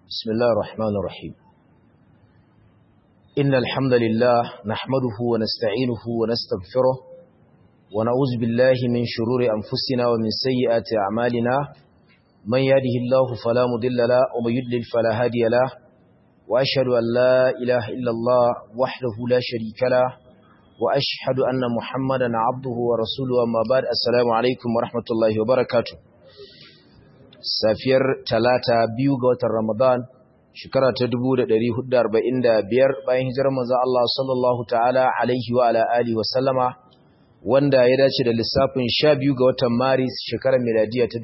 بسم الله الرحمن الرحيم إن الحمد لله نحمده ونستعينه ونستغفره ونعوذ بالله من شرور أنفسنا ومن سيئات أعمالنا من يهده الله فلا مضل له ومن يضلل فلا هادي له وأشهد أن لا إله إلا الله وحده لا شريك له وأشهد أن محمدا عبده ورسوله أما بعد السلام عليكم ورحمة الله وبركاته safiyar talata biyu ga watan Ramadan shekara ta 1445 bayan hijirar manzo Allah sallallahu ta'ala alaihi wa ala alihi wa sallama wanda ya dace da lissafin 12 ga watan Maris shekarar miladiya ta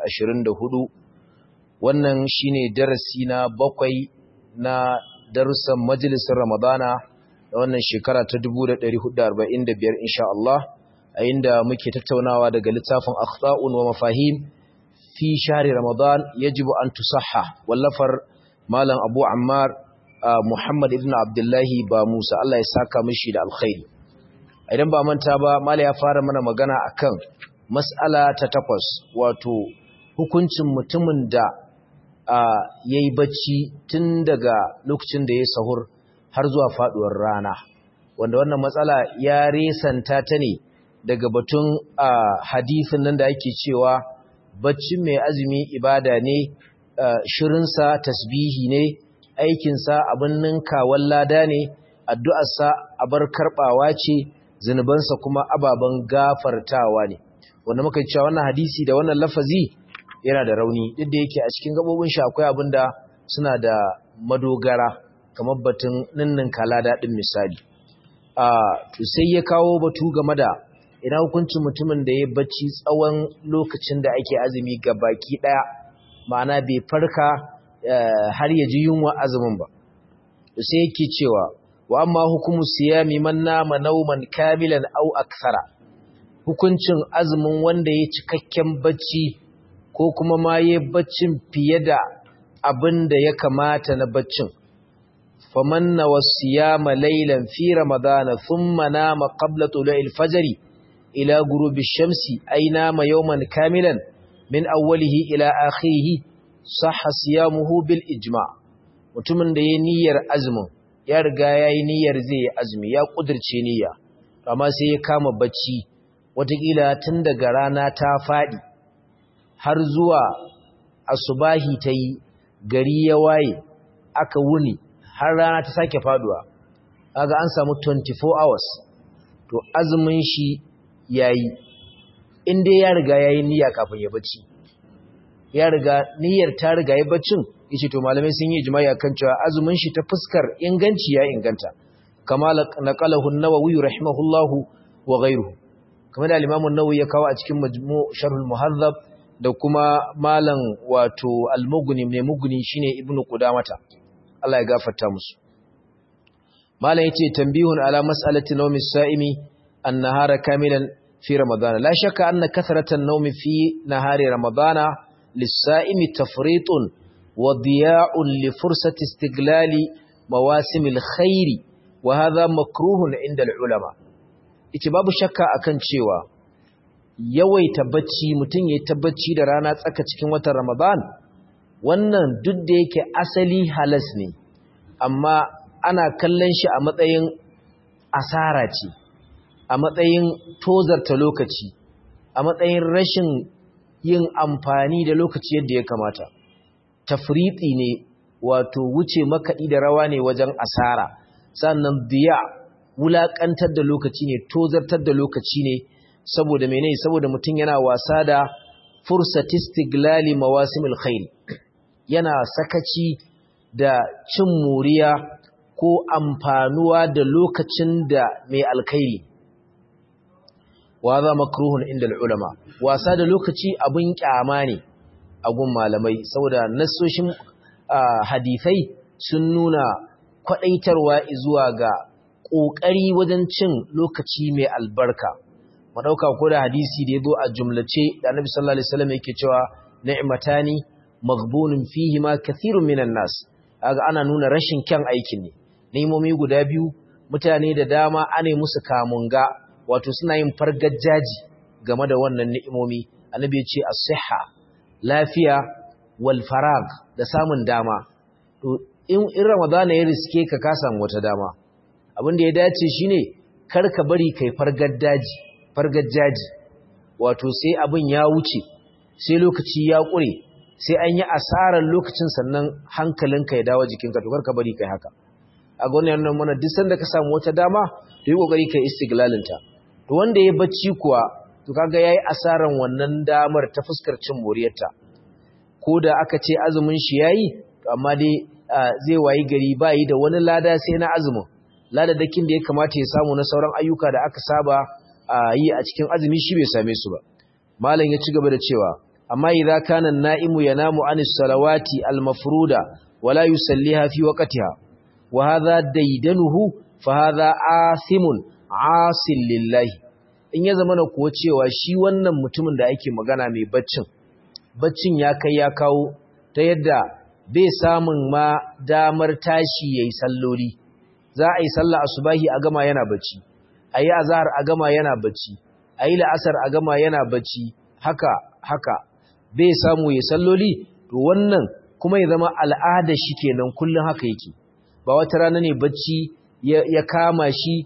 2024 wannan shine darasi na bakwai na darussan majalisar Ramadana da wannan shekara ta 1445 insha Allah a inda muke tattaunawa daga littafin akhta'un wa mafahim fi shahri ramadan yajibu an tusahha wallafar malam abu ammar muhammad ibn abdullahi ba musa Allah ya saka mishi da alkhairi idan ba manta ba malam ya fara mana magana akan mas'ala ta takwas wato hukuncin mutumin da yayi bacci tun daga lokacin da ya sahur har zuwa faduwar rana wanda wannan matsala ya resanta ta ne daga batun hadisin nan da ake cewa baccin mai azumi ibada ne shirinsa tasbihi ne aikinsa abin ninkawan lada ne addu'arsa abar karɓawa ce zunubansa kuma ababen gafartawa ne wanda muka cewa wannan hadisi da wannan lafazi yana da rauni duk da yake a cikin gabobin shi akwai abin da suna da madogara kamar batun ninninka lada ɗin misali to sai ya kawo batu game da ina hukuncin mutumin da ya bacci tsawon lokacin da ake azumi ga baki daya ma'ana bai farka har ya ji yunwa azumin ba sai yake cewa wa amma hukumu siyami man nama nauman kamilan au akthara hukuncin azumin wanda ya cikakken bacci ko kuma ma ya baccin fiye da abin da ya kamata na baccin faman na wasiyama laylan fi ramadana thumma nama qabla tulu'il fajri إلى غروب الشمس أي نام يوما كاملا من أوله إلى آخره صح صيامه بالإجماع mutumin da ya niyyar azumin ya riga ya yi niyyar zai azumi ya kudirce niyya amma sai ya kama bacci watakila tun daga rana ta faɗi har zuwa asubahi ta yi gari ya waye aka wuni har rana ta sake faduwa kaga an samu 24 hours to azumin shi yayi in dai ya riga yayi niyya kafin ya bacci ya riga niyyar ta riga ya baccin yace to malamai sun yi ijma'i akan cewa azumin shi ta fuskar inganci ya inganta kama naqalahu an-nawawi rahimahullahu wa ghayruhu kamar da al-imam an-nawawi ya kawo a cikin majmu' sharh al-muhadhab da kuma malam wato al-mughni ne mughni shine ibnu qudamata Allah ya gafarta musu malam yace tanbihun ala mas'alati nawmi as-sa'imi an-nahara kamilan في رمضان لا شك أن كثرة النوم في نهار رمضان للسائم تفريط وضياع لفرصة استغلال مواسم الخير وهذا مكروه عند العلماء اتباب شك akan cewa yawaita bacci mutum ya tabbaci da rana tsaka cikin watan Ramadan wannan duk da yake asali halas ne amma ana kallon shi a matsayin asara ce a matsayin tozarta lokaci a matsayin rashin yin amfani da lokaci yadda ya kamata tafriɗi ne wato wuce makaɗi da rawa ne wajen asara sannan biya wulaƙantar da lokaci ne tozartar da lokaci ne saboda mene saboda mutum yana wasa da fursatistiglali mawasimil khairi yana sakaci da cin moriya ko amfanuwa da lokacin da mai alkhairi wa za makruhun inda ulama wasa da lokaci abun kyama ne a gun malamai saboda nassoshin hadisai sun nuna kwadaitarwa zuwa ga kokari wajen cin lokaci mai albarka mu dauka ko da hadisi da yazo a jumlace da Annabi sallallahu alaihi wasallam yake cewa ni'matani maghbunun fihi ma kathirun minan nas kaga ana nuna rashin kyan aikin ne ni'imomi guda biyu mutane da dama ane musu kamunga wato suna yin fargajaji game da wannan ni'imomi annabi ya ce as-sihha lafiya wal farag da samun dama to in ramadana ya riske ka ka samu wata dama abin da ya dace shine kar ka bari kai fargar daji fargar jaji wato sai abin ya wuce sai lokaci ya ƙure sai an yi asarar lokacin sannan hankalinka ya dawo jikinka to kar ka bari kai haka a ga wannan mana duk sanda ka samu wata dama to yi kokari kai istiglalinta to wanda ya bacci kuwa to kaga yayi asaran wannan damar ta fuskar cin moriyarta ko da aka ce azumin shi yayi to amma dai zai wayi gari ba yi da wani lada sai na azumin ladadakin da ya kamata ya samu na sauran ayyuka da aka saba yi a cikin azumi shi bai same su ba malam ya ci gaba da cewa amma idza kana an-na'imu yanamu anis salawati al-mafruda wala yusalliha fi waqtiha wa hadha daydanuhu fa hadha athimun asil lillahi in ya zama na kuwa cewa shi wannan mutumin da ake magana mai baccin baccin ya kai ya kawo ta yadda bai samun ma damar tashi yayi salloli za a yi sallah asubahi a gama yana bacci a yi azhar a gama yana bacci a yi la'asar a gama yana bacci haka haka bai samu ya salloli to wannan kuma ya zama al'ada shi kenan kullum haka yake ba wata rana ne bacci ya kama shi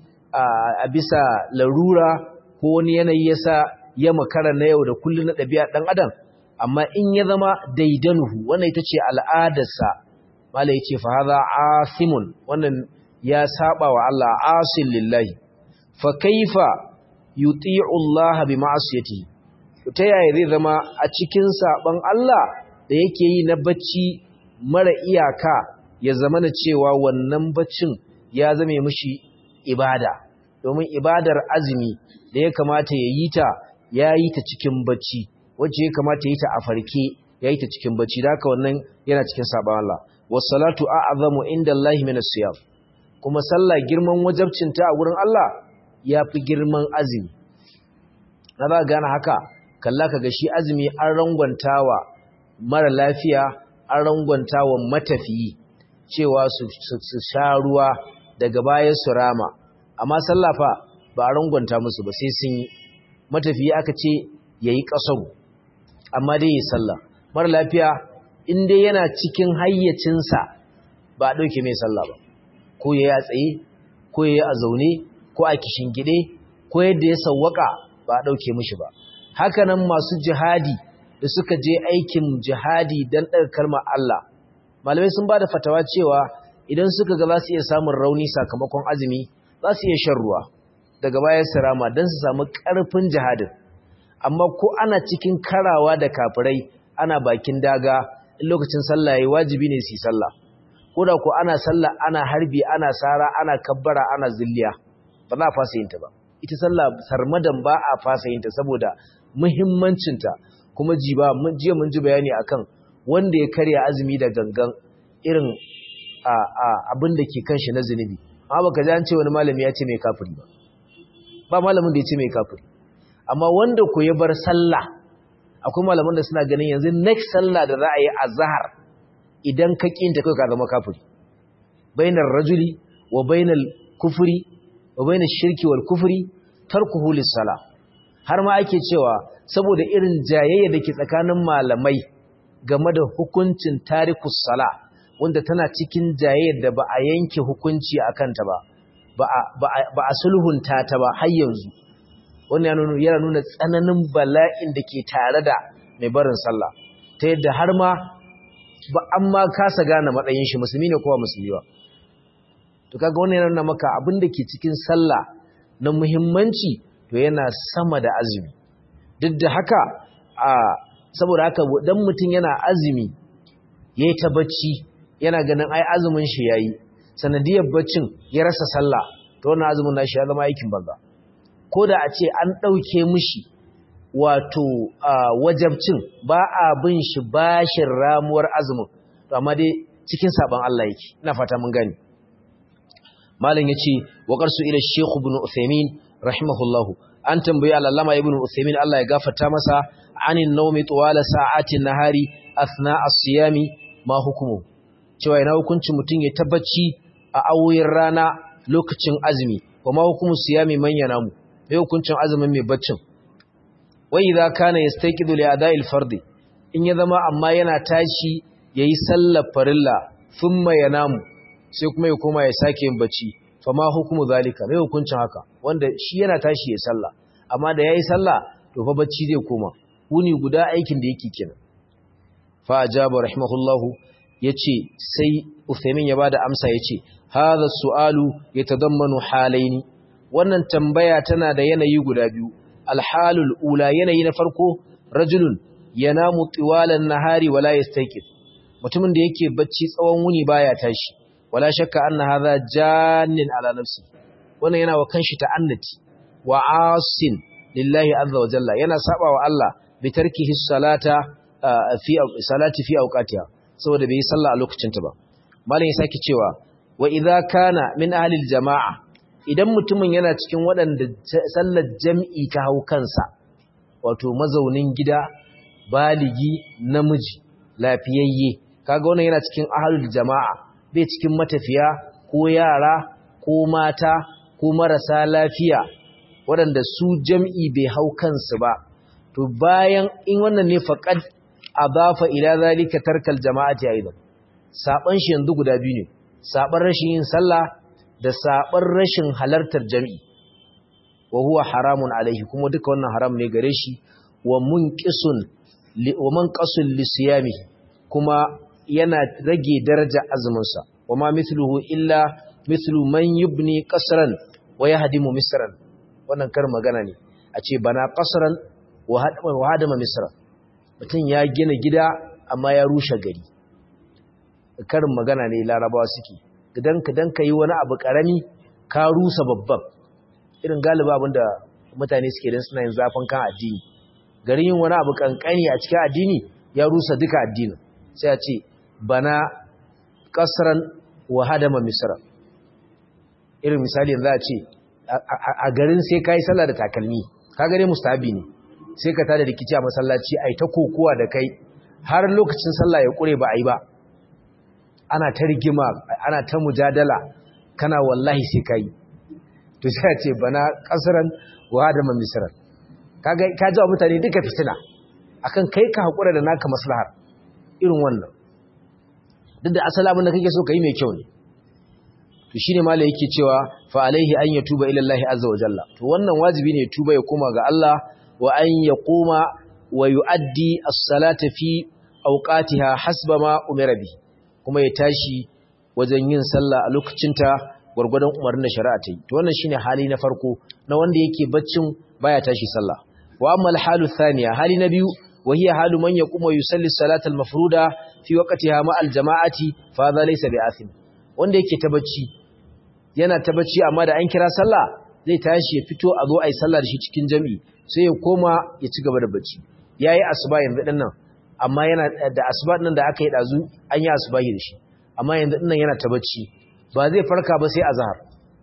a bisa larura ko wani yanayi yasa ya makara na yau da kullum na ɗabi'a ɗan adam amma in ya zama daidanuhu wannan ita ce al'adarsa mala ya ce fa haza asimun wannan ya saba wa Allah asil lillahi fa kaifa yuti'u Allah bi ma'asiyatihi ta yaya zai zama a cikin saban Allah da yake yi na bacci mara iyaka ya zama na cewa wannan baccin ya zame mishi ibada domin ibadar azumi da ya kamata ya yi ta ya yi ta cikin bacci wacce ya kamata ya yi ta a farke ya yi ta cikin bacci da haka wannan yana cikin saban Allah wassalatu a'zamu inda Allah min as-siyam kuma sallah girman wajabcinta a wurin Allah ya fi girman azumi na za gane haka kalla ka ga shi azumi an rangwantawa mara lafiya an rangwantawa matafiyi cewa su sha ruwa daga baya su rama amma sallafa ba a rangwanta musu ba sai sun yi matafiyi aka ce ya yi ƙasaru amma dai ya sallah mara lafiya in dai yana cikin hayyacinsa ba a ɗauke mai sallah ba ko ya yi a tsaye ko ya yi a zaune ko a kishin gide ko yadda ya sawwaka ba a ɗauke mishi ba hakanan masu jihadi da suka je aikin jihadi don ɗaga kalmar Allah malamai sun ba da fatawa cewa idan suka ga za su iya samun rauni sakamakon azumi za su iya shan ruwa daga bayan sirama don su samu ƙarfin jihadin amma ko ana cikin karawa da kafirai ana bakin daga in lokacin sallah yayi wajibi ne su yi sallah ko da ko ana sallah ana harbi ana sara ana kabbara ana zilliya ba za a fasa yin ta ba ita sallah sarmadan ba a fasa yin ta saboda muhimmancinta kuma jiba mun jiya mun ji bayani akan wanda ya karya azumi da gangan irin a a abin da ke kanshi na zunubi amma baka ji an ce wani malami ya ce mai kafiri ba ba malamin da ya ce mai kafiri amma wanda ko ya bar sallah akwai malaman da suna ganin yanzu next sallah da za a yi azhar idan ka kinta kai ka zama kafiri bainar rajuli wa bainal kufri wa bainash shirki wal kufri tarkuhu lis-salah har ma ake cewa saboda irin jayayya da ke tsakanin malamai game da hukuncin tarikus sala wanda tana cikin jayayyar da ba a yanke hukunci a kanta ba ba a sulhunta ta ba har yanzu wannan yana nuna tsananin bala'in da ke tare da mai barin sallah ta yadda har ma ba an ma kasa gane matsayin shi musulmi ne kowa musulmi ba to kaga wannan yana nuna maka abin da ke cikin sallah na muhimmanci to yana sama da azumi duk da haka a saboda haka dan mutum yana azumi yayi ta bacci yana ganin ai azumin shi yayi sanadiyar baccin ya rasa sallah to wannan azumin nashi ya zama aikin banza ko da a ce an dauke mishi wato wajabcin ba a bin shi bashin ramuwar azumin to amma dai cikin saban Allah yake ina fata mun gani malam yace wa qarsu ila shaykh ibn uthaymin rahimahullahu an tambayi al'allama ibn Uthaymin Allah ya gafarta masa anin naumi tuwala sa'atin nahari athna as-siyami ma hukumu cewa ina hukuncin mutum ya tabbaci a awoyin rana lokacin azumi wa ma hukumu siyami man yanamu mai hukuncin azumin mai baccin wa idza kana yastayqidu li ada'il fardi in ya zama amma yana tashi yayi sallar farilla thumma yanamu sai kuma ya koma ya sake yin bacci fama hukumu zalika mai hukuncin haka wanda shi yana tashi ya sallah amma da yayi sallah to fa bacci zai koma wuni guda aikin da yake kenan fa ajaba rahimahullahu yace sai Uthaymin ya bada amsa yace hadha su'alu yatadammanu halaini wannan tambaya tana da yanayi guda biyu alhalul ula yanayi na farko rajulun yanamu tiwalan nahari wala yastayqid mutumin da yake bacci tsawon wuni baya tashi wala shakka anna hadha jannin ala nafsi wannan yana wa kanshi ta'annati wa asin lillahi azza wa jalla yana saba wa Allah bi tarkihi salata fi salati fi awqatiha saboda bai sallah a lokacin ta ba malam ya saki cewa wa idza kana min ahli jamaa idan mutumin yana cikin waɗanda sallar jam'i ta hau kansa wato mazaunin gida baligi namiji lafiyayye kaga wannan yana cikin ahlul jamaa bai cikin matafiya ko yara ko mata ko marasa lafiya waɗanda su jam'i bai hau kansu ba to bayan in wannan ne faqad adafa ila zalika tarkal jama'ati aidan saban shi yanzu guda biyu ne saban rashin yin sallah da saban rashin halartar jami'i wa huwa haramun alaihi kuma duka wannan haram ne gare shi wa munqisun wa manqasul lisiyamihi kuma yana rage daraja azumin sa wa ma mithluhu illa mithlu man yubni qasran wa yahdimu misran wannan kar magana ne a ce bana qasran wa hadama misra mutum ya gina gida amma ya rushe gari karin magana ne larabawa suke idan ka dan yi wani abu karami ka rusa babban irin galiba abinda mutane suke dan suna yin zafin kan addini garin yin wani abu kankani a cikin addini ya rusa duka addinin sai a ce bana kasran wa hadama misra irin misali yanzu a ce a garin sai kai sallah da takalmi ka gare mustahabi ne sai ka tada rikici a masallaci ai ta kokowa da kai har lokacin sallah ya kure ba ai ba ana ta rigima ana ta mujadala kana wallahi sai kai to sai ce bana kasran wa hadama misran kaga ka ji mutane duka fitina akan kai ka hakura da naka maslahar irin wannan duk da asali abin da kake so kai mai kyau ne to shine mala yake cewa fa alaihi an yatuba ila Allah azza wa jalla to wannan wajibi ne tuba ya koma ga Allah wa an yaquma wa yuaddi as-salata fi awqatiha hasba ma umira bi kuma ya tashi wajen yin sallah a lokacinta gurgurdan umarnin da shari'a ta yi to wannan shine hali na farko na wanda yake baccin baya tashi sallah wa amma al-halu thaniya hali na biyu wa hiya halu man yaqumu yusalli as-salata al-mafruda fi waqtiha ma al-jama'ati fa hadha laysa bi'athim wanda yake ta bacci yana ta bacci amma da an kira sallah zai tashi ya fito a zo a yi sallah da shi cikin jami'i sai ya koma ya ci gaba da bacci yayi asuba yanzu din nan amma yana da asuba din da aka yi dazu an yi asuba da shi amma yanzu din nan yana ta bacci ba zai farka ba sai azhar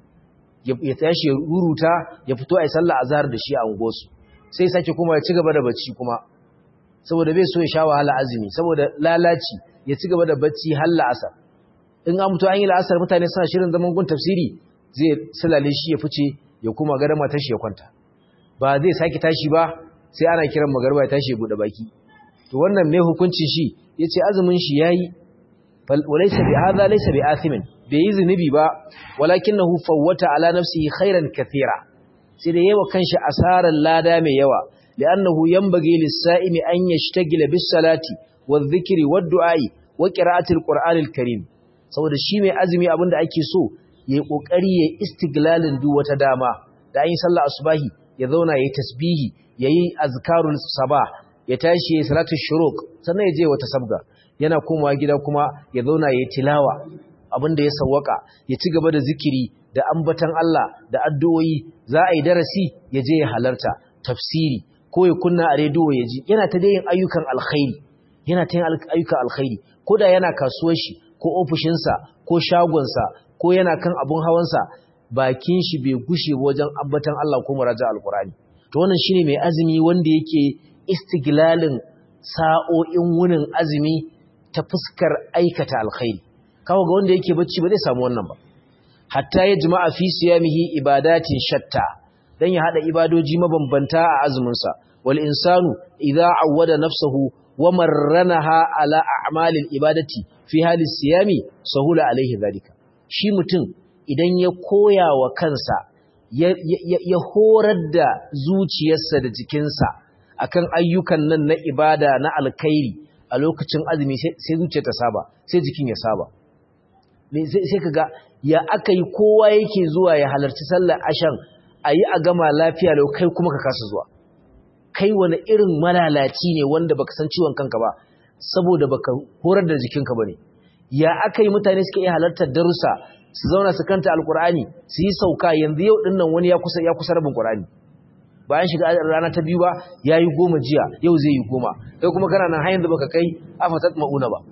ya tashi ya ruruta ya fito a yi sallah azhar da shi a ungosu sai sake kuma ya ci gaba da bacci kuma saboda bai so ya sha wahala azumi saboda lalaci ya ci gaba da bacci har la'asar in an mutu an yi la'asar mutane suna shirin zaman gun tafsiri zai sulale shi ya fice ya kuma gada matar shi ya kwanta ba zai sake tashi ba sai ana kiran magarba ya tashi ya bude baki to wannan mai hukuncin shi yace azumin shi yayi walaysa bi hadha laysa bi athimin bai yi zunubi ba walakinahu fawwata ala nafsihi khairan kathira sai da yawa kanshi asaran lada mai yawa li'annahu yanbaghi lis-sa'imi an yashtagila bis-salati wadh-dhikri wad-du'a'i wa qira'atil qur'anil karim saboda shi mai azumi abinda ake so ya yi ƙoƙari ya istiglalin duk wata dama da an yi sallah asubahi ya zauna ya yi tasbihi ya yi azkarul saba ya tashi ya yi salatun shuruk sannan ya je wata sabga yana komawa gida kuma ya zauna ya yi tilawa abinda ya sawwaka ya ci gaba da zikiri da ambatan Allah da addu'o'i za a yi darasi ya je ya halarta tafsiri ko ya kunna a rediyo ya ji yana ta yin ayyukan alkhairi yana ta yin ayyukan alkhairi ko da yana kasuwar shi ko ofishinsa ko shagonsa ko yana kan abun hawansa bakin shi bai gushe wajen ambatan Allah ko muraja alkurani to wannan shine mai azumi wanda yake istiglalin sa'o'in wunin azumi ta fuskar aikata alkhairi kawo ga wanda yake bacci ba zai samu wannan ba hatta ya jima'a fi siyamihi ibadatin shatta dan ya hada ibadoji mabambanta a azumin sa wal insanu idza awwada nafsuhu wa marranaha ala a'malil ibadati fi halis siyami sahula alaihi zalika shi mutum idan ya koya wa kansa ya horar da zuciyarsa da jikinsa akan ayyukan nan na ibada na alkhairi a lokacin azumi sai zuciya ta saba sai jikin ya saba sai kaga ya aka yi kowa yake zuwa ya halarci sallar ashan a yi a gama lafiya lau kai kuma ka kasa zuwa kai wani irin malalaci ne wanda baka san ciwon kanka ba saboda baka horar da jikinka bane ya aka yi mutane suke iya halartar darussa su zauna su kanta alkur'ani su yi sauka yanzu yau dinnan wani ya kusa ya kusa rabin qur'ani bayan shiga rana ta biyu ba yayi goma jiya yau zai yi goma kai kuma kana nan har yanzu baka kai afatat mauna ba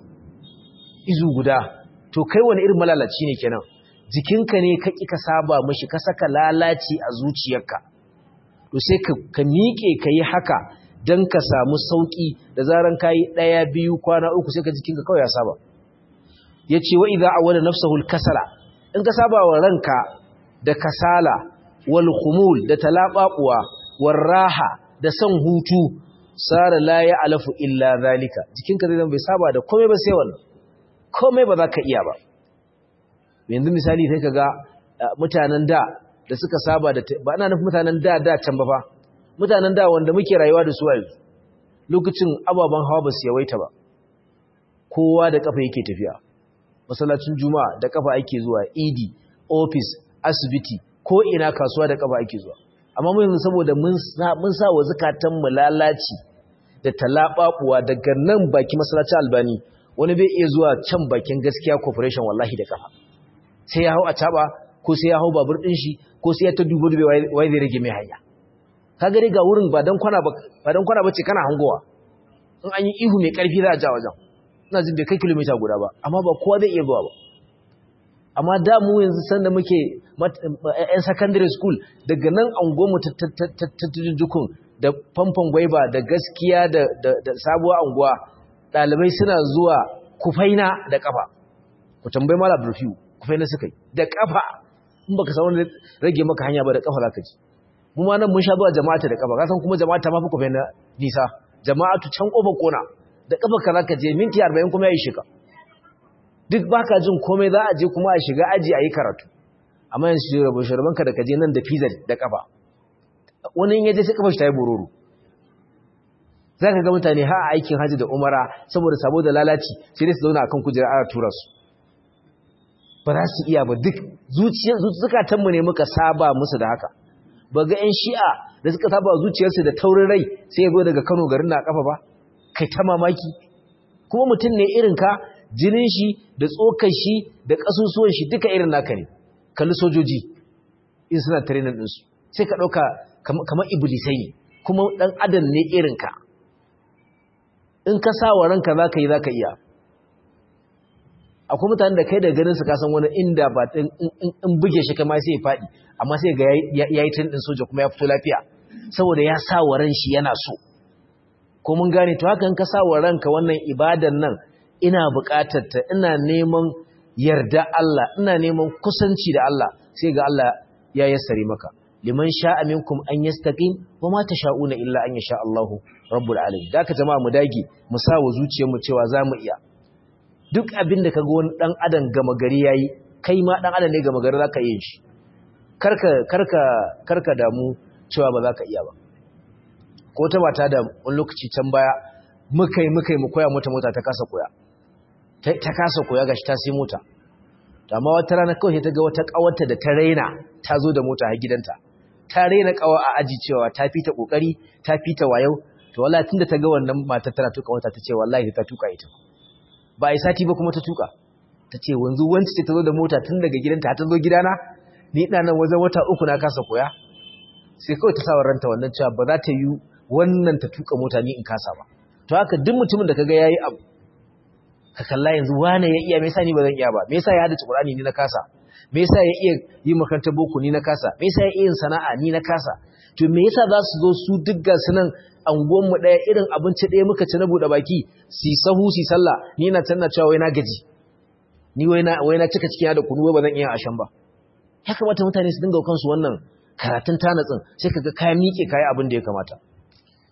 izu guda to kai wani irin malalaci ne kenan jikinka ne ka ƙi ka saba mashi ka saka lalaci a zuciyarka to sai ka miƙe ka yi haka don ka samu sauƙi da zaran ka yi ɗaya biyu kwana uku sai ka jikinka kawai ya saba ya ce wa idza awwala nafsahu kasala in ka saba wa ranka da kasala wal khumul da talabaquwa war raha da son hutu sara la ya alafu illa zalika jikinka zai zama bai saba da komai ba sai wannan komai ba za ka iya ba yanzu misali sai kaga mutanen da da suka saba da ba ana nufin mutanen da da can ba fa mutanen da wanda muke rayuwa da su a yanzu lokacin ababen hawa ba su yawaita ba kowa da kafa yake tafiya masallacin juma'a da kafa ake zuwa idi office asibiti ko ina kasuwa da kafa ake zuwa amma mu yanzu saboda mun mun sa wa zakatan mu lalaci da talababuwa daga nan baki masallacin albani wani bai iya zuwa can bakin gaskiya corporation wallahi da kafa sai ya hau a taba ko sai ya hau babur din shi ko sai ya ta dubo dube wai zai rage mai hanya ka gari ga wurin ba dan kwana ba ba dan kwana bace kana hangowa in an yi ihu mai karfi za a ja wajen ina jin bai kai kilomita guda ba amma ba kowa zai iya zuwa ba amma da mu yanzu sanda muke yan secondary school daga nan anguwanmu ta jukun da famfon gwaiba da gaskiya da sabuwar anguwa ɗalibai suna zuwa kufaina da ƙafa ku tambayi mala burfiyu kufaina suka yi da ƙafa in baka san wani rage maka hanya ba da ƙafa zaka ji mu ma nan mun sha zuwa jama'ata da ƙafa kasan kuma jama'ata ma fi kufaina nisa jama'atu can ƙofa kona da ƙafa ka zaka je minti arba'in kuma ya yi shiga duk baka jin komai za a je kuma a shiga aji a yi karatu amma yanzu shirban ka da ka je nan da pizza da ƙafa wani in yaje sai ƙafa shi ta yi bororo za ka ga mutane ha aikin hajji da umara saboda sabo da lalaci sai dai su zauna akan kujera ana tura su ba za su iya ba duk zukatanmu ne muka saba musu da haka ba ga 'yan shi'a da suka saba zuciyarsu da taurin rai sai ya zo daga kano garin na kafa ba kai ta mamaki kuma mutum ne irin ka jinin shi da tsokar shi da ƙasusuwan shi duka irin naka ne kalli sojoji in suna training ɗinsu sai ka ɗauka kamar iblisai ne kuma ɗan adam ne irin ka in ka sa wa ranka za ka yi za ka iya akwai mutane da kai da ganin su kasan wani inda ba in buge shi kama sai ya faɗi amma sai ga ya yi tun ɗin soja kuma ya fito lafiya saboda ya sa wa ran shi yana so ko mun gane to haka in ka sa wa ranka wannan ibadan nan ina buƙatar ta ina neman yarda Allah ina neman kusanci da Allah sai ga Allah ya yassare maka liman sha'a minkum an yastaqim wa ma tasha'una illa an yasha Allahu rabbul alamin daka jama'a mu dage mu sa wa zuciyarmu cewa zamu iya duk abin da kaga wani dan adam gama gari yayi kai ma dan adam ne gama gari zaka yin shi karka karka karka damu cewa ba zaka iya ba ko ta mata da wani lokaci can baya mukai mukai mu koya mota mota ta kasa koya ta kasa koya gashi ta sai mota amma wata rana kawai ta ga wata kawarta da ta raina ta zo da mota a gidanta ta raina kawa a aji cewa ta fita kokari ta fita wayau to wallahi tunda ta ga wannan matar tana tuka mota ta ce wallahi ta tuka ita ba ai sati ba kuma ta tuka ta ce wanzu wanci ce ta zo da mota tun daga gidanta ta zo gidana ni ina nan wajen wata uku na kasa koya sai kawai ta sa ranta wannan cewa ba za ta yi wannan ta tuka mota ni in kasa ba to haka duk mutumin da kaga yayi abu ka kalla yanzu wane ya iya me yasa ni ba zan iya ba me yasa ya hada Qur'ani ni na kasa me yasa ya iya yi makarantar boko ni na kasa me yasa ya iya yin sana'a ni na kasa to me yasa za su zo su duk ga sunan anguwan mu daya irin abinci daya muka ci na bude baki si sahu si sallah ni na tanna cewa wai na gaji ni wai na wai na cika cikin da kunu wai ba zan iya ashan ba ya kamata mutane su dinga kansu wannan karatun tanatsin sai kaga kaya miƙe kaya abin da ya kamata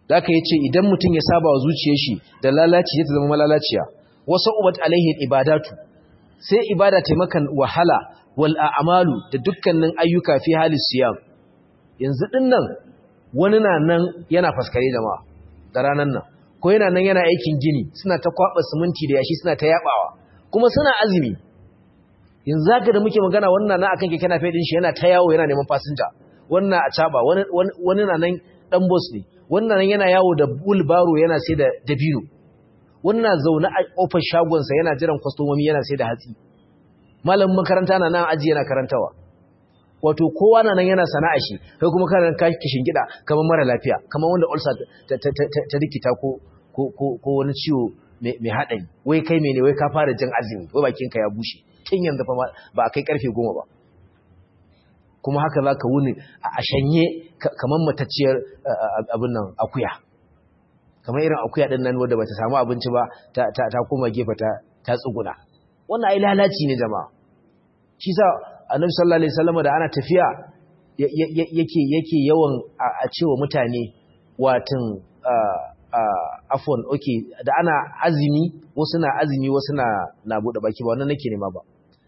da aka yace idan mutum ya saba wa zuciyar shi da lalaci ya zama malalaciya wasu ubat alaihi ibadatu sai ibada ta maka wahala wal a'malu da dukkanin ayyuka fi halis siyam yanzu dinnan wani na nan yana faskare jama'a da ranan nan ko yana nan yana aikin gini suna ta kwaba siminti da yashi suna ta yabawa kuma suna azumi yanzu zaka da muke magana wannan na akan keke nafe din shi yana ta yawo yana neman fasinja wannan a caba wani wani na nan dan boss ne wannan yana yawo da bulbaro yana sai da dabino wannan zaune a kofar shagonsa yana jiran kwastomomi yana sai da hatsi malamin makaranta na nan aji yana karantawa wato kowa na nan yana sana'a shi kai kuma kana ka kishin gida kamar mara lafiya kamar wanda ulcer ta rikita ko ko wani ciwo mai haɗari wai kai mene wai ka fara jin azumi wai bakinka ya bushe tun yanzu fa ba a kai karfe goma ba kuma haka za ka wuni a shanye kamar matacciyar abin nan akuya kamar irin akuya ɗin nan wadda ba ta samu abinci ba ta koma gefe ta tsuguna wannan ai lalaci ne jama'a shi sa annabi sallallahu alaihi wasallam da ana tafiya yake yake yawan a cewa mutane watin afwan okay da ana azumi wasu na azumi wasu na na bude baki ba wannan nake nema ba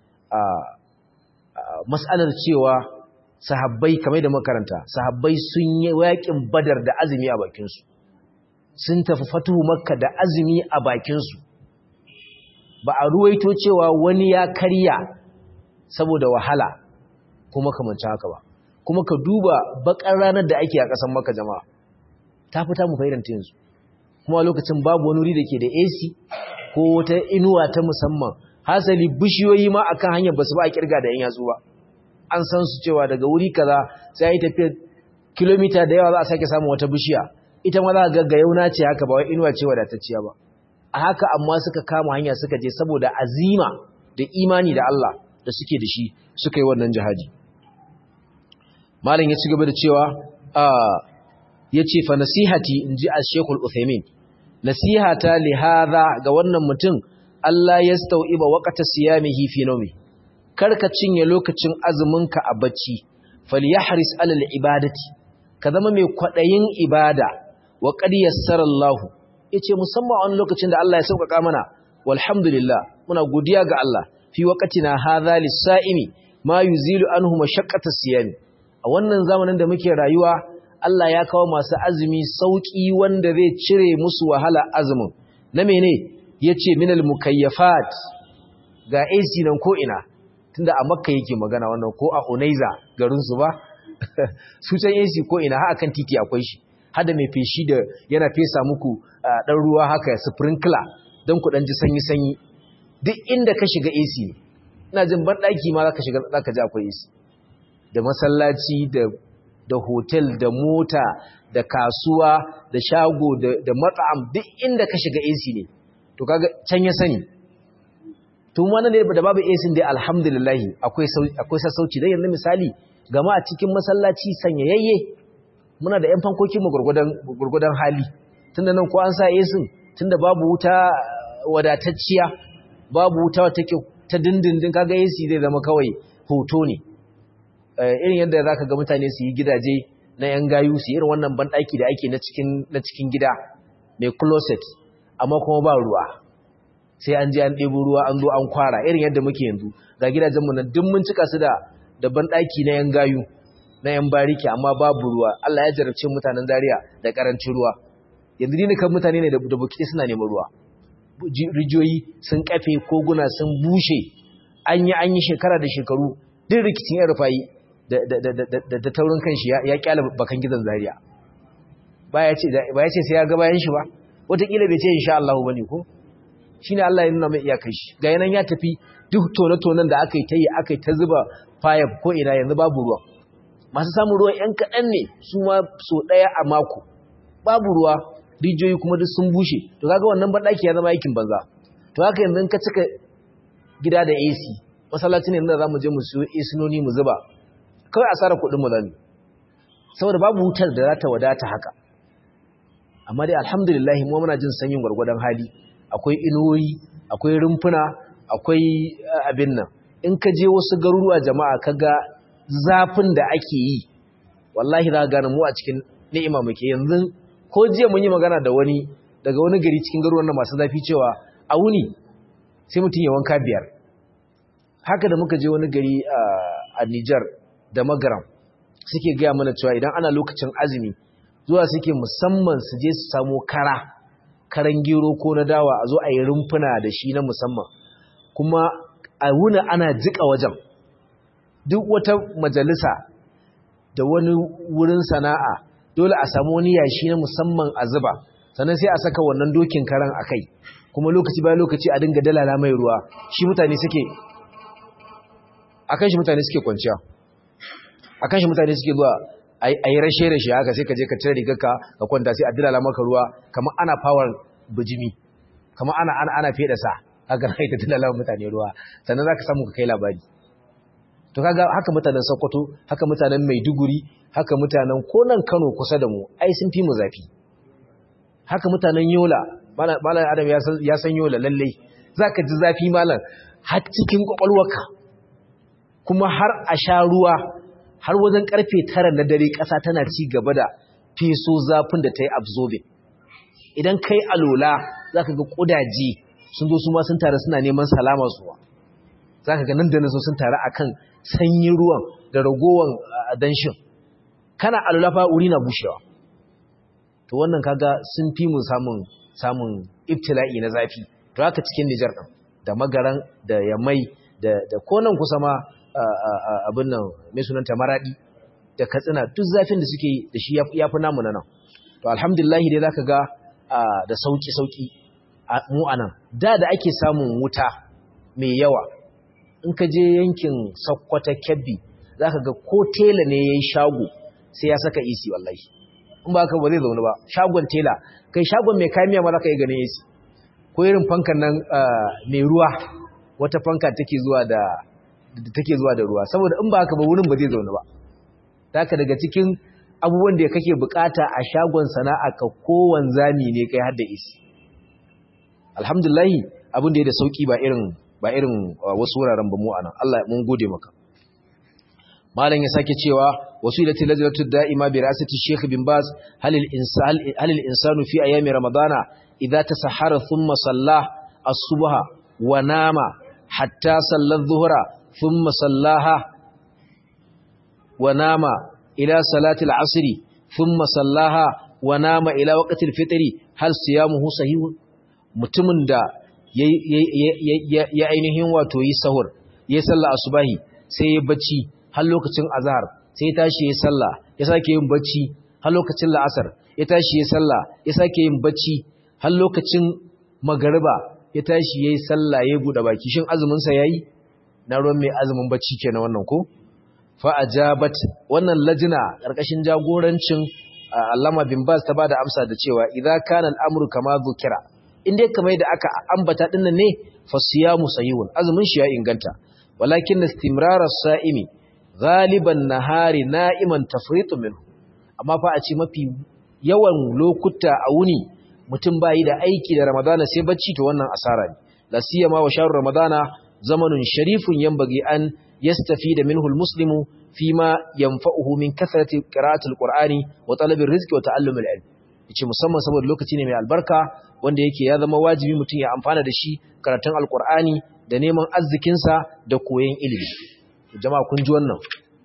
mas'alar cewa sahabbai kamar da makaranta sahabbai sun yi yakin badar da azumi a bakinsu sun tafi fatuhu makka da azumi a bakinsu ba a ruwaito cewa wani ya karya saboda wahala kuma kamanci haka ba kuma ka duba bakar ranar da ake a ƙasar makka jama'a ta fita mu faidanta yanzu kuma lokacin babu wani wuri da ke da AC ko wata inuwa ta musamman hasali bishiyoyi ma akan hanyar basu ba a kirga da yan yatsu ba an san su cewa daga wuri kaza sai yi tafiya kilomita da yawa za a sake samun wata bishiya ita ma za ga yauna ce haka ba wai inuwa ce wadatacciya ba a haka amma suka kama hanya suka je saboda azima da imani da Allah da suke da shi suka yi wannan jihadi malam ya ci gaba da cewa ya ce fa nasihati in ji a shekul uthaymin nasihata li hadha ga wannan mutum Allah ya stau'iba waqta siyamihi fi nawmi karka cinye lokacin azuminka a bacci falyahris alal ibadati ka zama mai kwadayin ibada wa qad yassara Allah yace musamman a wani lokacin da Allah ya sauƙaƙa mana walhamdulillah muna godiya ga Allah fi waqtina hadha lis-sa'imi ma yuzilu anhu mashaqqata siyami a wannan zamanin da muke rayuwa Allah ya kawo masu azumi sauki wanda zai cire musu wahala azumin na mene yace minal mukayyafat ga AC nan ko ina tunda a Makka yake magana wannan ko a Unaiza garin su ba su can AC ko ina har akan titi akwai shi hada mai feshi da yana fesa muku dan ruwa haka sprinkler dan ku dan ji sanyi sanyi duk inda ka shiga AC ne ina jin ban daki ma zaka shiga zaka ji akwai AC da masallaci da da hotel da mota da kasuwa da shago da da mat'am duk inda ka shiga AC ne to kaga can ya sani tun wannan ne da babu AC dai alhamdulillah akwai akwai sassauci dai yanzu misali gama a cikin masallaci sanyayye muna da ƴan fankokin mu gurgudan gurgudan hali tunda nan ko an sa AC tunda babu wuta wadatacciya babu wuta take ta dindindin kaga AC zai zama kawai hoto ne irin yadda zaka ga mutane su yi gidaje na yan gayu su irin wannan banɗaki da ake na cikin na cikin gida mai closet amma kuma ba ruwa sai an je an ɗebo ruwa an zo an kwara irin yadda muke yanzu ga gidajenmu na duk mun cika su da da banɗaki na yan gayu na yan bariki amma babu ruwa Allah ya jarabce mutanen Zaria da karancin ruwa yanzu ni kan mutane ne da bukiti suna neman ruwa rijiyoyi sun kafe koguna sun bushe an yi an yi shekara da shekaru duk rikicin yan rufayi da taurin kanshi ya kyala bakan gidan Zaria ba ya ce sai ya ga bayan shi ba wataƙila bai ce insha Allah bane ko shine Allah ya nuna mai iyakar shi ga yanan ya tafi duk tone-tonen da aka yi ta yi aka yi ta zuba fayab ko ina yanzu babu ruwa masu samun ruwa ‘yan kaɗan ne su ma so ɗaya a mako babu ruwa rijiyoyi kuma duk sun bushe to kaga wannan banɗaki ya zama aikin banza to haka yanzu ka cika gida da AC masallaci ne da za mu je mu siyo esinoni mu zuba kawai asara kuɗin mu zami saboda babu wutar da za ta wadata haka amma dai alhamdulillah mu muna jin sanyin gwargwadon hali akwai inuwoyi akwai rumfuna akwai abin nan in ka je wasu garuruwa jama'a kaga zafin da ake yi wallahi za ka gane mu a cikin ni'ima muke yanzu ko jiya mun yi magana da wani daga wani gari cikin garuruwan nan masu zafi cewa a wuni sai mutum ya wanka biyar haka da muka je wani gari a Nijar da Magaram suke gaya mana cewa idan ana lokacin azumi zuwa suke musamman su je su samo kara karan gero ko na dawa a zo a yi rumfuna da shi na musamman kuma a wuna ana jika wajen duk wata majalisa da wani wurin sana'a dole a samu wani yashi na musamman a zuba sannan sai a saka wannan dokin karan a kai kuma lokaci bayan lokaci a dinga dalala mai ruwa shi mutane suke akan shi mutane suke kwanciya akan shi mutane suke zuwa a yi rashe-rashe haka sai ka je ka cire rigarka ka kwanta sai a dalala maka ruwa kamar ana power bijimi kamar ana ana ana feda sa haka na ita dalala mutane ruwa sannan za ka samu ka kai labari to kaga haka mutanen Sokoto haka mutanen Maiduguri haka mutanen konan Kano kusa da mu ai sun fi mu zafi haka mutanen Yola malam Adam ya san Yola lalle zaka ji zafi malam har cikin kwakwalwarka kuma har a sha ruwa har wajen karfe 9 na dare ƙasa tana ci gaba da feso zafin da ta yi absorbing idan kai alola zaka ga kudaje sun zo su ma sun tare suna neman salama suwa zaka ga nan da nan sun tare akan sanyin ruwan da ragowan danshin kana alulafa wuri na bushewa to wannan kaga sun fi mu samun samun ibtila'i na zafi to haka cikin Nijar din da magaran da yamai da da konan kusa ma abin nan mai sunanta maradi da katsina duk zafin da suke da shi yafi namu nan to alhamdulillah dai zaka ga da sauki sauki mu anan da da ake samun wuta mai yawa in ka je yankin sakkwata kebbi za ka ga ko tela ne ya yi shago sai ya saka isi wallahi in ba ka ba zai zaune ba shagon tela kai shagon mai kamiya ma za ka yi ganin isi ko irin fankan nan mai ruwa wata fanka take zuwa da take zuwa da ruwa saboda in ba ka ba wurin ba zai zaune ba taka daga cikin abubuwan da kake bukata a shagon sana'a ka kowan zami ne kai har da isi alhamdulillah abin da ya da sauki ba irin ba irin wasu wuraren ba mu anan Allah mun gode maka malam ya sake cewa wasilati lajnatu da'ima bi ra'sati Sheikh bin Baz hal al-insan hal al-insanu fi ayami ramadana idza tasahhara thumma salla as-subha wa nama hatta salla adh-dhuhra thumma sallaha wa nama ila salati al-'asr thumma sallaha wa nama ila waqti al-fitr hal siyamuhu sahih mutumin da ya ainihin wato yi sahur ya sallah asubahi sai ya bacci har lokacin azhar sai ya tashi ya sallah ya sake yin bacci har lokacin la'asar ya tashi ya sallah ya sake yin bacci har lokacin magariba ya tashi yayi sallah ya bude baki shin azumin sa yayi na ruwan mai azumin bacci kenan wannan ko fa ajabat wannan lajina karkashin jagorancin Allama bin Baz ta bada amsa da cewa idza kana al-amru kama dhukira in dai kamar da aka ambata dinnan ne fasiyamu sahihun azumin shi ya inganta walakin istimrar as-sa'imi ghaliban nahari na'iman tafritu minhu amma fa a ce mafi yawan lokuta a wuni mutum bayi da aiki da ramadana sai bacci to wannan asara ne la siyama wa shahr ramadana zamanun sharifun yanbaghi an yastafida minhu al-muslimu fima yanfa'uhu min kathrati qira'ati al-qur'ani wa talabi ar-rizqi wa ta'allum al-ilm yace musamman saboda lokaci ne mai albarka wanda yake ya zama wajibi mutum ya amfana da shi karatun alkur'ani da neman arzikinsa da koyon ilimi jama'a kun ji wannan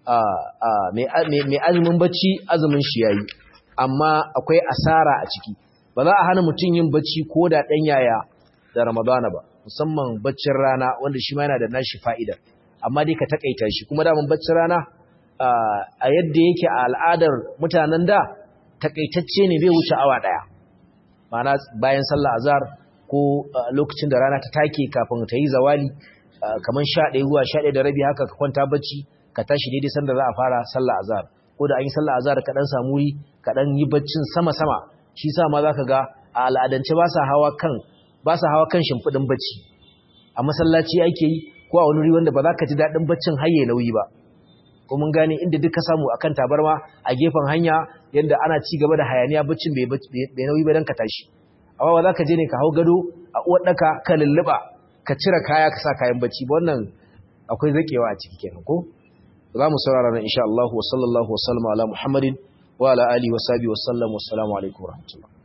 mai azumin bacci azumin shi yayi amma akwai asara a ciki ba za a hana mutum yin bacci ko da ɗan yaya da ramadana ba musamman baccin rana wanda shi ma yana da nashi fa'idar amma dai ka takaita shi kuma daman baccin rana a yadda yake a al'adar mutanen da takaitacce ne bai wuce awa ɗaya ma'ana bayan sallah azhar ko lokacin da rana ta take kafin ta yi zawali kamar 11 zuwa 11 da rabi haka ka kwanta bacci ka tashi daidai sanda za a fara sallah azhar ko da an yi sallah azhar ka dan samu wuri ka dan yi baccin sama sama shi sa ma zaka ga a al'adance ba sa hawa kan ba sa hawa kan shimfidin bacci a masallaci ake yi ko a wani wuri wanda ba za ka ji dadin baccin haye nauyi ba ko mun gane inda duka samu akan tabarma a gefen hanya yanda ana ci gaba da hayaniya baccin bai bai nauyi ba dan ka tashi amma ba za ka je ne ka hau gado a uwar daka ka lulluba ka cire kaya ka sa kayan bacci ba wannan akwai zakewa a ciki kenan ko za mu saurara nan insha Allah wa sallallahu wa sallama ala Muhammadin wa ala alihi wa sahbihi wa sallam wa assalamu alaikum wa rahmatullah